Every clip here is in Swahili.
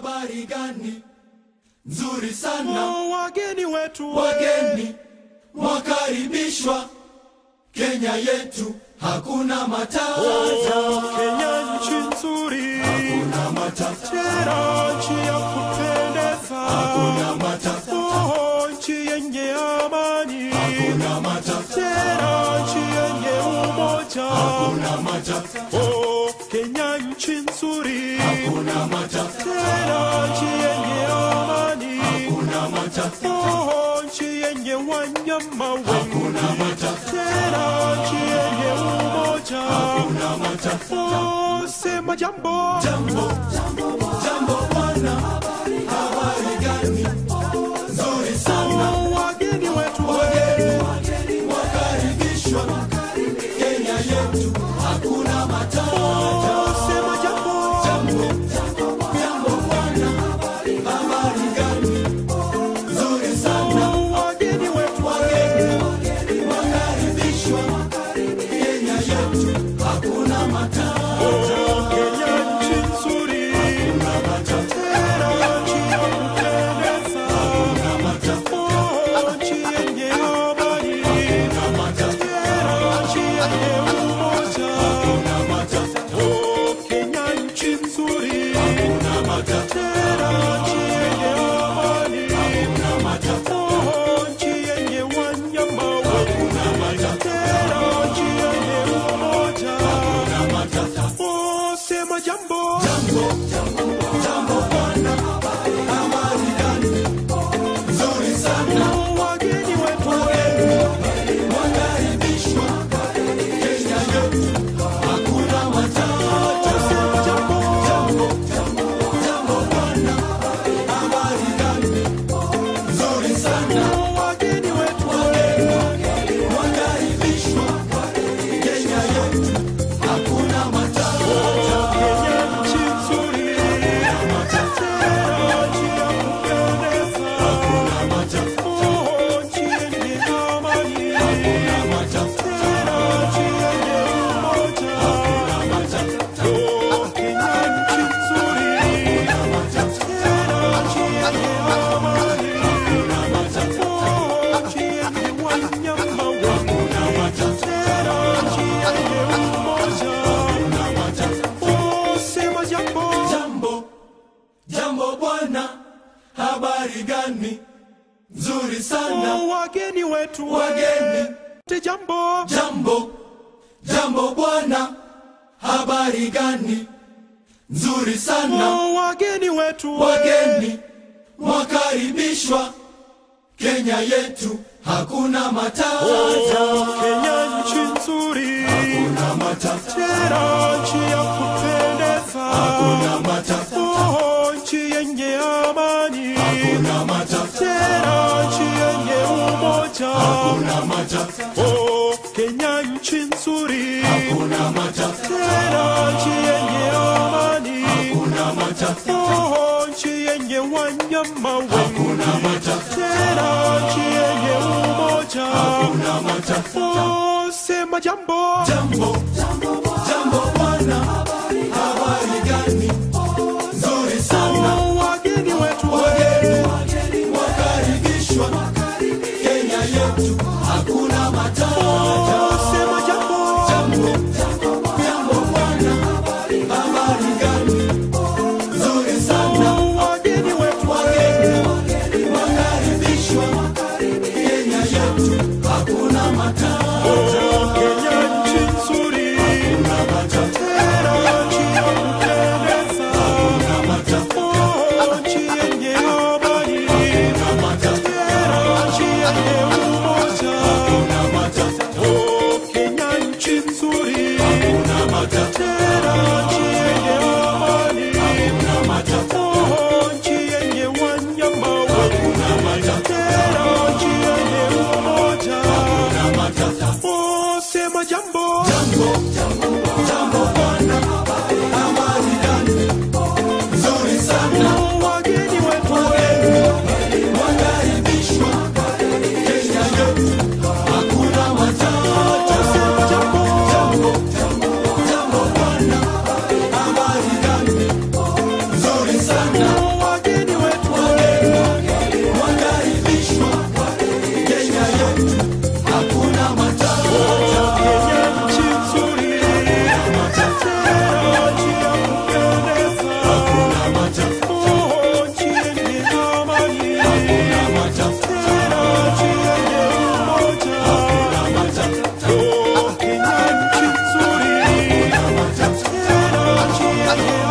habari gani nzuri sana Oh, wageni wetu we. wageni mwakaribishwa Kenya yetu hakuna matata Kenya nchi nzuri hakuna matata tena nchi ya kupendeza hakuna matata Oh, nchi yenye amani hakuna matata tena nchi yenye umoja hakuna matata Oh, Kenya nchi nzuri hakuna matata tena nchi yenye amani hakuna matata Oh, nchi yenye wanyama wengi hakuna matata tena nchi yenye umoja hakuna matata Oh, sema jambo jambo jambo bwana habari gani nzuri sana Oh, wageni wetu wageni wakaribishwa Kenya yetu hakuna matata Oh, sema jambo jambo bwana habari gani nzuri sana Oh, wageni wetu wageni wakaribishwa Kenya yetu hakuna matata Oh, Kenya nchi nzuri hakuna matata tena nchi ya kupendeza hakuna matata Oh, nchi yenye amani hakuna matata tena nchi yenye umoja hakuna matata Oh, Kenya nchi nzuri hakuna matata tena nchi yenye amani hakuna matata Oh, nchi yenye wanyama hakuna wengi matata tena nchi yenye umoja hakuna matata Oh, sema jambo jambo jambo bwana habari gani nzuri sana Oh, wageni wetu wakaribishwa Kenya yetu hakuna matata sema jambo jambo jambo bwana habari gani nzuri sana Oh, wageni wetu wakaribishwa Kenya yetu hakuna matata Kenya nchi nzuri matata tena nchi ya kupendeza hakuna matata Oh, nchi yenye amani hakuna matata tena nchi yenye umoja hakuna matata Oh, Kenya nchi nzuri hakuna matata tena nchi yenye amani hakuna matata Oh, nchi yenye wanyama wengi hakuna matata tena nchi yenye umoja hakuna matata Oh, sema jambo jambo jambo bwana habari gani nzuri sana Oh, wageni wetu wageni Te jambo jambo jambo bwana habari gani nzuri sana Oh, wageni wetu wageni mwakaribishwa Kenya yetu hakuna matata Kenya nchi nzuri hakuna matata tena nchi ya kupendeza hakuna matata Oh, nchi yenye amani hakuna matata tena nchi yenye umoja hakuna matata Oh, Kenya nchi nzuri hakuna matata tena nchi yenye amani hakuna matata Oh, nchi yenye wanyama wengi hakuna matata tena nchi yenye umoja hakuna matata Oh, sema jambo jambo jambo bwana habari gani nzuri sana Oh, wageni wetu wageni wakaribishwa Kenya yetu hakuna matata Oh, sema jambo jambo jambo bwana habari gani nzuri sana Oh, wageni wetu wageni wakaribishwa Kenya yetu hakuna matata Oh, Kenya nchi nzuri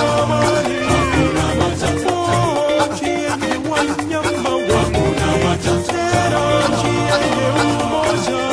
amani. Oh, nchi yenye wanyama wengi. Tena nchi yenye umoja.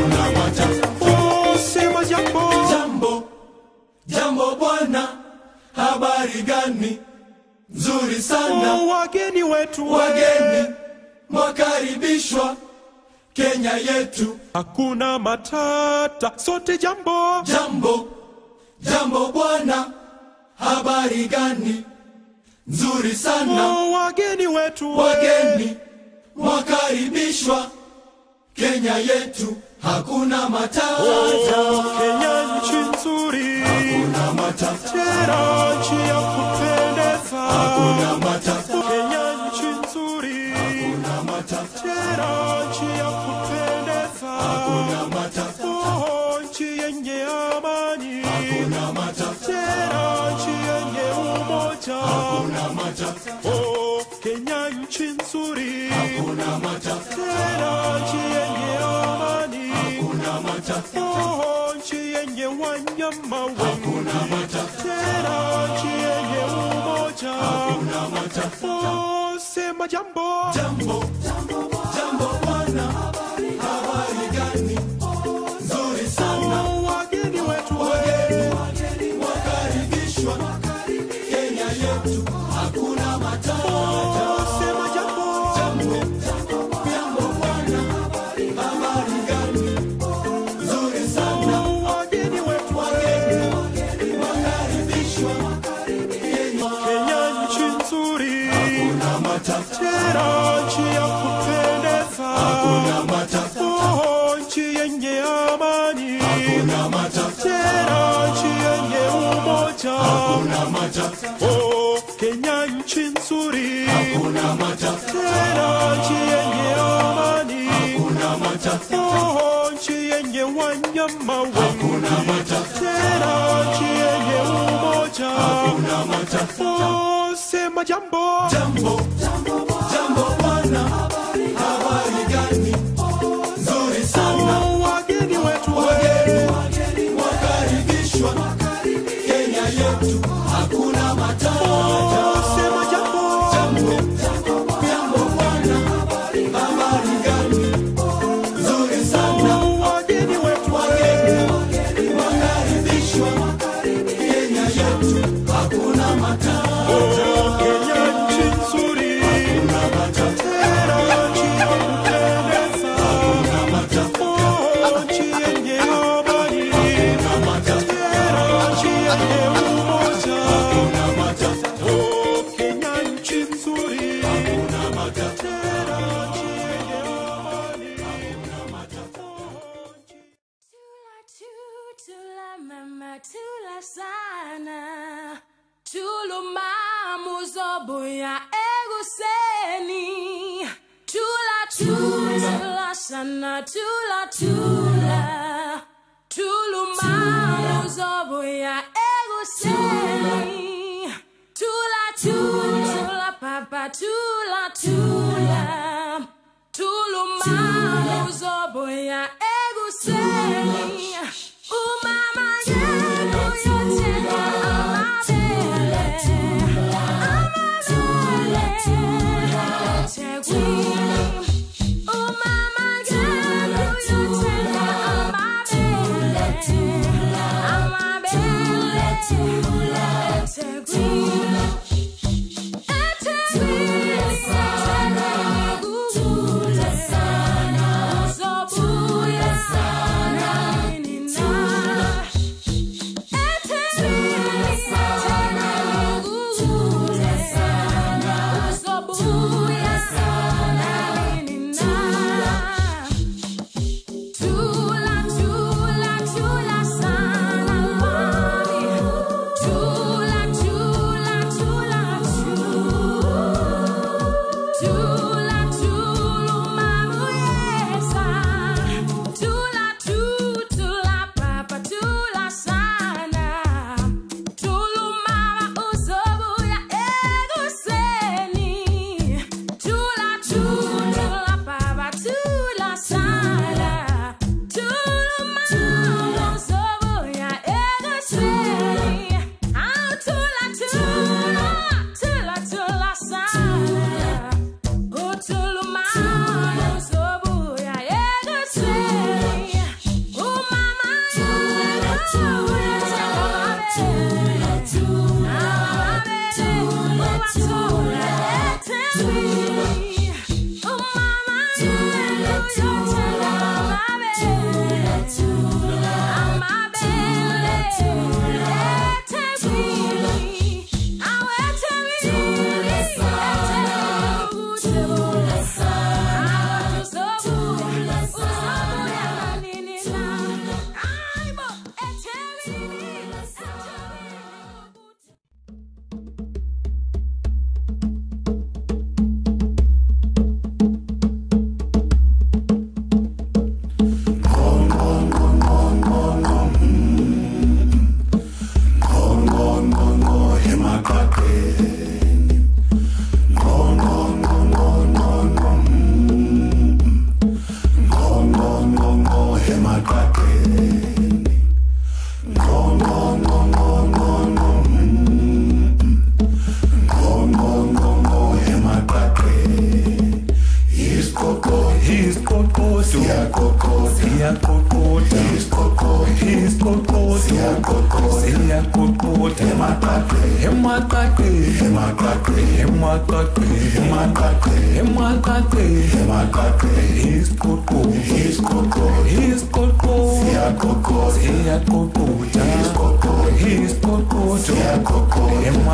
Oh, sema jambo. Jambo, jambo bwana, habari gani? Nzuri sana, Oh, wageni wetu wageni mwakaribishwa Kenya yetu. hakuna matata, sote jambo. Jambo, jambo bwana, habari gani? Nzuri sana, Oh, wageni wetu wageni mwakaribishwa Kenya yetu. Hakuna matata, Oh, Kenya nchi nzuri, hakuna matata, tena nchi ya kupendeza. hakuna matata, Kenya nchi nzuri, hakuna matata, tena nchi ya kupendeza. hakuna matata, Oh, nchi yenye amani, hakuna matata, tena nchi yenye umoja. hakuna matata, Oh, Kenya nchi nzuri, hakuna matata, tena nchi yenye amani. hakuna matata, Oh, nchi yenye wanyama wengi. hakuna matata, Tena nchi yenye umoja. hakuna matata. Oh, sema jambo. Jambo, jambo bwana, habari gani? Nzuri sana, Oh, wageni wetu wageni wakaribishwa Kenya yetu. Hakuna matata. Oh, sema jambo. Jambo, jambo bwana, habari gani? Nzuri sana, Oh, wageni wetu wageni wakaribishwa Kenya. Kenya nchi nzuri. Hakuna matata, Tena nchi ya kupendeza. hakuna matata, Oh, nchi yenye amani. hakuna matata, Tena nchi yenye umoja. hakuna matata, Oh, Kenya nchi nzuri. hakuna matata, Tena nchi yenye amani. hakuna matata, Oh, nchi yenye wanyama wengi. hakuna matata, Tena nchi yenye umoja. hakuna matata. Oh, sema jambo. Jambo, jambo bwana, habari gani? Nzuri sana, Oh, wageni wetu wageni wakaribishwa Kenya yetu. Hakuna matata. Oh, sema jambo. Jambo, jambo bwana, habari gani? Nzuri sana, Oh, wageni wetu wageni wakaribishwa Kenya yetu. Hakuna matata. Oh, Kenya nchi nzuri. Hakuna matata. Tena nchi ya kupendeza. Hakuna matata. Oh, nchi yenye amani. Hakuna matata. Tena nchi yenye umoja. Hakuna matata. Oh, Kenya nchi nzuri. Hakuna matata. Tena nchi yenye amani. Tula tu, tula mama, tula sana. Tulu mamu zobu ya eguseni. Tula tula sana, tula tula. Tulu mamu zobu ya eguseni. Tula tula papa, tula tula. Tulu mamu zobu ya eguseni. Umama yenu yote na amabele. Amabele. Tegwi. Umama yenu yote na amabele. Amabele. Tegwi. Etegwi. Tegwi. Uzobuya Emakakwe, emakakwe, emakakwe, emakakwe, emakakwe, emakakwe. Iskoko, iskoko, iskoko. Siyakoko, siyakoko, iskoko, iskoko, siyakoko. Emakakwe.